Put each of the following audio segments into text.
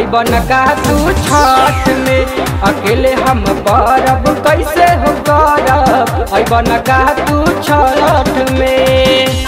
अबन का तू छठ में अकेले हम परब कैसे हो करब अबन का तू छठ में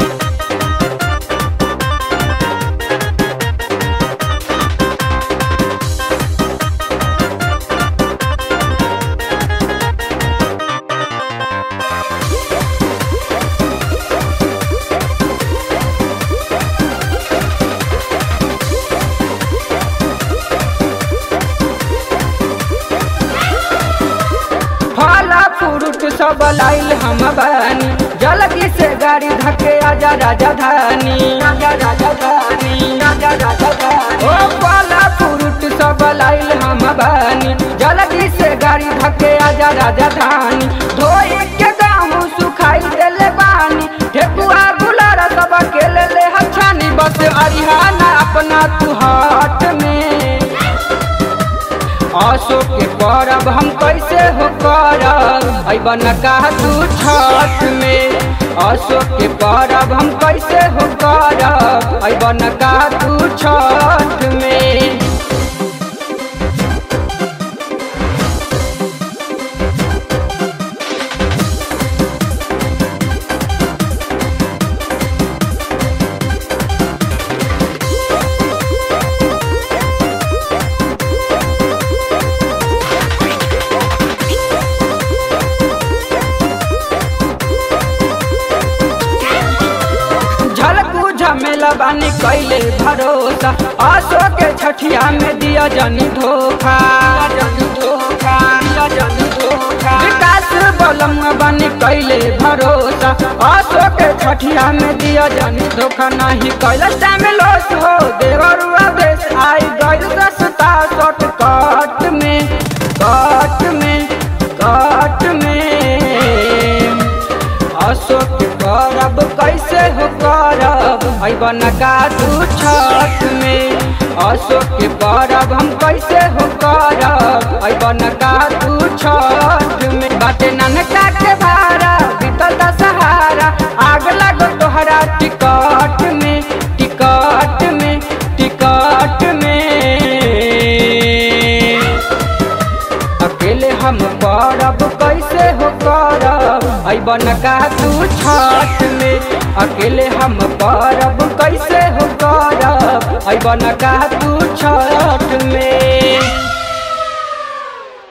फला फ्रूट सब लाइल हम बानी जल्दी से गाड़ी धके आजा राजा धानी आजा राजा धानी आजा राजा धानी ओ फला फ्रूट सब लाइल हम बानी जल्दी से गाड़ी धके आजा राजा धानी धोई के गाँव सुखाई देले बानी ठेकुआ गुलारा सब अकेले ले हछानी बस अरिहाना अपना तू हाथ में अशोक के परब हम कैसे हो करब अबन का तू छठ में अशोक के परब हम कैसे हो करब अबन का तू छठ में झलकू झमेला बानी कैले भरोसा आसो के छठिया में दिया जनी धोखा जनी धोखा दिया जनी धोखा विकास बलम बानी कैले भरोसा आसो के छठिया में दिया जनी धोखा नहीं कैलस टाइम लॉस हो देवरुआ देश आई गइल रस्ता शॉर्टकट में कट में कट में अशोक करब कैसे हो करब अबन का तू छठ में अशोक करब हम कैसे हो करब अबन का तू छठ में बाटे ननका के भाड़ा बीतल सहारा आग लगो तोहरा टिकट में टिकट में टिकट में अकेले हम परब कैसे हो करब अबन का तू छठ में अकेले हम परब कैसे हो करब अबन का तू छठ में